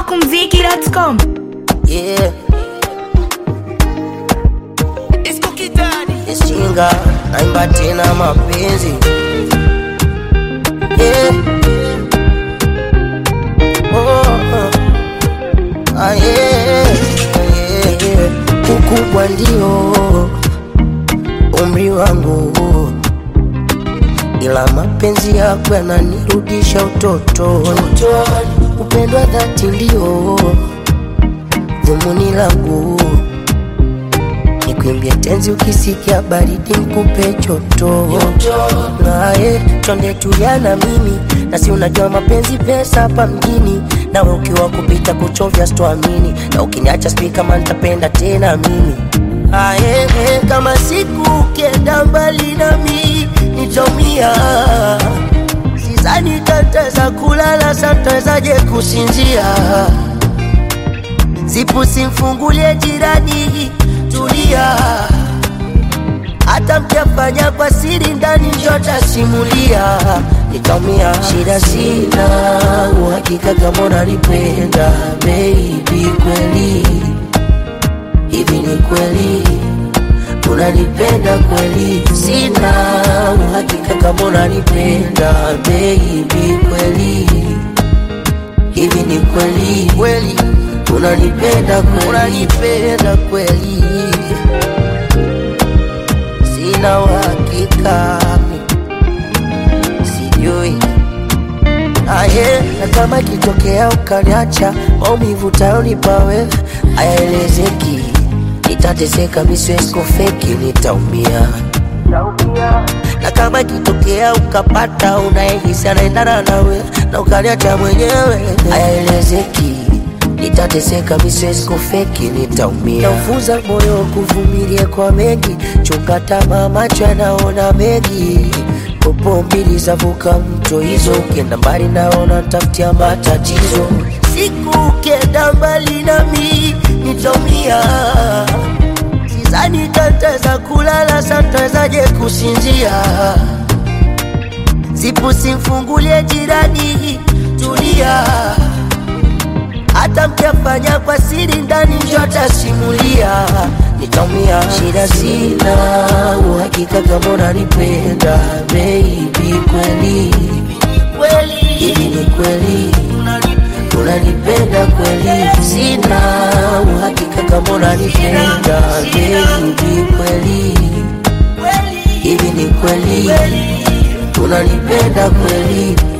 Smokumziki.com. Yeah, It's cookie daddy. ishinga naimba tena mapenzi yeah. oh, oh. Ah, yeah. Yeah, yeah. Ukubwa ndio umri wangu, ila mapenzi yako yananirudisha utotoni. Upendo wa dhati ndio dhumuni langu Nikuimbie tenzi ukisikia baridi nikupe joto naye twende tulia na mimi na si unajua mapenzi pesa hapa mjini nawe ukiwa kupita kuchovya sitoamini na ukiniacha sijui kama nitapenda tena mimi aye kama siku ukienda mbali nami nitaumia sizani tataweza kulala satawezaje kusinzia Zipu simfungulie jirani, tulia. Hata mkiafanya kwa siri ndani, njo tasimulia. Nitaumia, shida sina uhakika kama unanipenda baby, kweli hivi ni kweli unanipenda kweli? Sina uhakika kama unanipenda baby, kweli hivi ni kweli kweli unanipenda kweli unanipenda kweli sina uhakika sijui aye na kama ikitokea ukaniacha maumivu tayonipa wewe hayaelezeki nitateseka misweskofeki nitaumia na kama ikitokea ukapata unayehisi anaendana nawe na ukaniacha mwenyewe hayaelezeki nitateseka miswezi kufeki nitaumia naufuza moyo kuvumilia kwa mengi chunga tamaa macho yanaona mengi popo mbili zavuka mto hizo ukienda mbali naona tafutia matatizo siku ukienda mbali nami nitaumia Sidhani tataweza kulala, satawezaje kusinzia? Zipu simfungulie jirani, tulia. Hata mkiafanya kwa siri ndani, njo tasimulia. Nitaumia, shida sina uhakika kama unanipenda baby, kweli hivi ni kweli unanipenda kweli? Sina uhakika kama unanipenda baby, kweli hivi ni kweli unanipenda kweli?